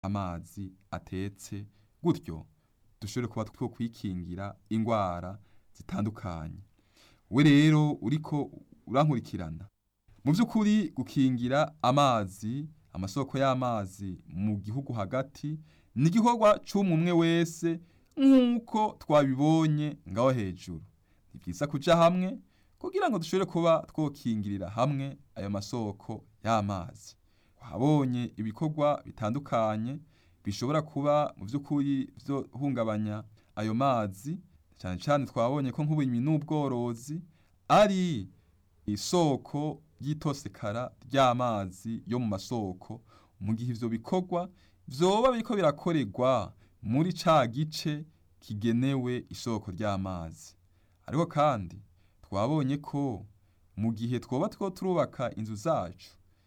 amazi atetse gutyo dushobore kuba two kwikingira ingwara zitandukanye we rero uriko urankurikirana mu by'ukuri gukingira amazi amasoko y'amazi mu gihugu hagati ni igikorwa c'umwe wese nk'uko twabibonye ngaho hejuru ni byiza kuja hamwe kugira ngo dushobore kuba twokingirira hamwe ayo masoko y'amazi wahabonye ibikorwa bitandukanye bishobora kuba mu by'ukuri byo hungabanya ayo mazi cyane cyane twabonye ko nk'uburimyi n'ubworozi ari isoko ry'itosekara ry'amazi yo mu masoko mu gihe ivyo bikorwa vyoba biriko birakorerwa muri ca gice kigenewe isoko ry'amazi ariko kandi twabonye ko mu gihe twoba two turubaka inzu zacu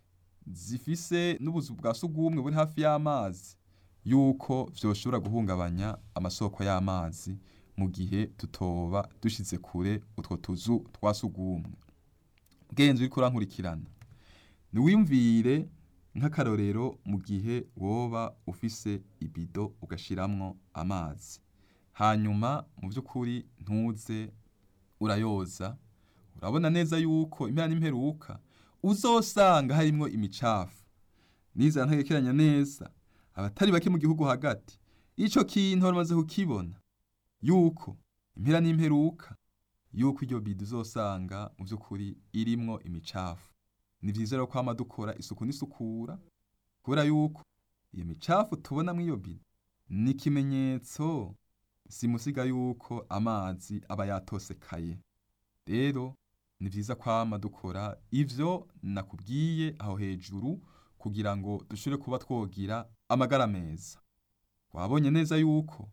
zifise n'ubuzu bwa sugumwe buri hafi y'amazi yuko vyoshobora guhungabanya amasoko y'amazi mu gihe tutoba dushize kure utwo tuzu twa sugumwe bwenze uriko urankurikirana niwiyumvire nk'akarorero mu gihe woba ufise ibido ugashiramwo amazi hanyuma mu by'ukuri ntuze urayoza urabona neza yuko impera n'imperuka uzosanga harimwo imicafu nizera ntagekeranya neza abatari bake mu gihugu hagati ico kintu bamaze kukibona yuko impera n'imperuka yuko iryo bido uzosanga mu by'ukuri irimwo imicafu ni vyiza rero kwama dukora isuku n'isukura kubera yuko iyo micafu tubona muri iyo bido ni ikimenyetso simusiga yuko amazi aba yatosekaye rero ni vyiza kwama dukora ivyo nakubwiye aho hejuru kugira ngo dushobore kuba twogira amagara meza wabonye neza yuko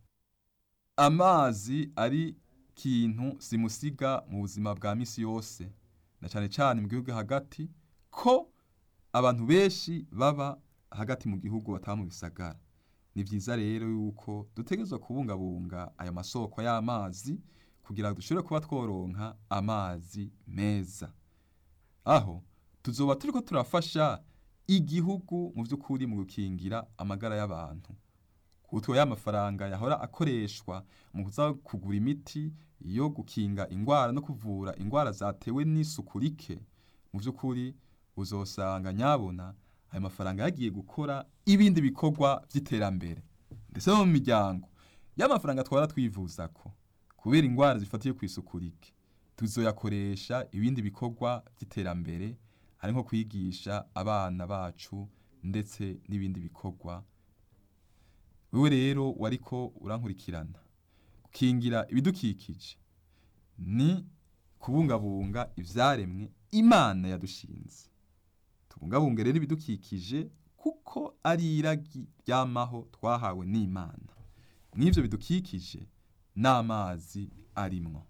amazi ari kintu simusiga mu buzima bwa misi yose na cane cane mu gihugu hagati ko abantu benshi baba hagati mu gihugu bataba mu bisagara ni vyiza rero yuko dutegerezwa kubungabunga ayo masoko y'amazi kugira ngo dushobore kuba tworonka amazi meza aho tuzoba turiko turafasha igihugu mu vy'ukuri mu gukingira amagara y'abantu kutwo y'amafaranga yahora akoreshwa mu kuza kugura imiti yo gukinga ingwara no kuvura ingwara zatewe n'isuku rike mu vy'ukuri uzosanga nyabona ayo mafaranga yagiye gukora ibindi bikorwa vy'iterambere ndetse no mu miryango y'amafaranga twara twivuzako kubera ingwara zifatiye ku isuku rike tuzoyakoresha ibindi bikorwa vy'iterambere ari nko kwigisha abana bacu ndetse n'ibindi bikorwa wewe rero wariko urankurikirana gukingira ibidukikije ni kubungabunga ivyaremwe imana yadushinze tubungabunge rero ibidukikije kuko ari iragi ryamaho twahawe n'imana mw'ivyo bidukikije n'amazi arimwo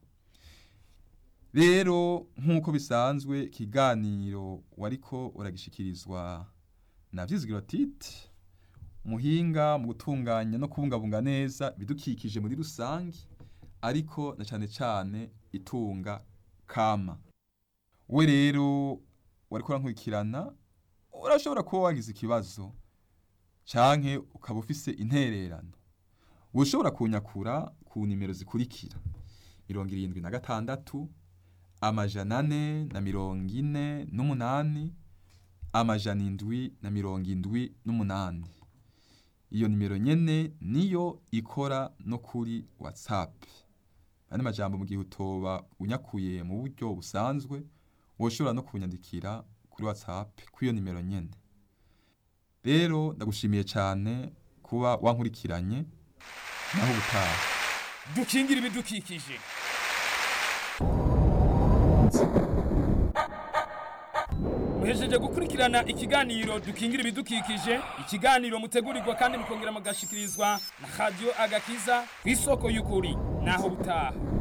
rero nk'uko bisanzwe ikiganiro wariko uragishikirizwa na vyizigiro titi muhinga mu gutunganya no kubungabunga neza ibidukikije muri rusangi ariko na cane cane itunga kama we rero wariko urankurikirana urashobora kuba wagize ikibazo canke ukaba ufise intererano ushobora kunyakura ku nimero zikurikira mirongo irindwi na gatandatu amajana ane na mirongo ine n'umunani amajana indwi na mirongo indwi n'umunani iyo nimero nyene niyo ikora no kuri whatsapp andi majambo mu gihe utoba unyakuye mu buryo busanzwe woshobora no kunyandikira kuri whatsapp kw'iyo nimero nyene rero ndagushimiye cane kuba wankurikiranye naho ubutaha dukingira ibidukikije muhejeje gukurikirana ikiganiro dukingira ibidukikije ikiganiro mutegurirwa kandi mukongera mugashikirizwa na radiyo agakiza ku isoko y'ukuri naho butaha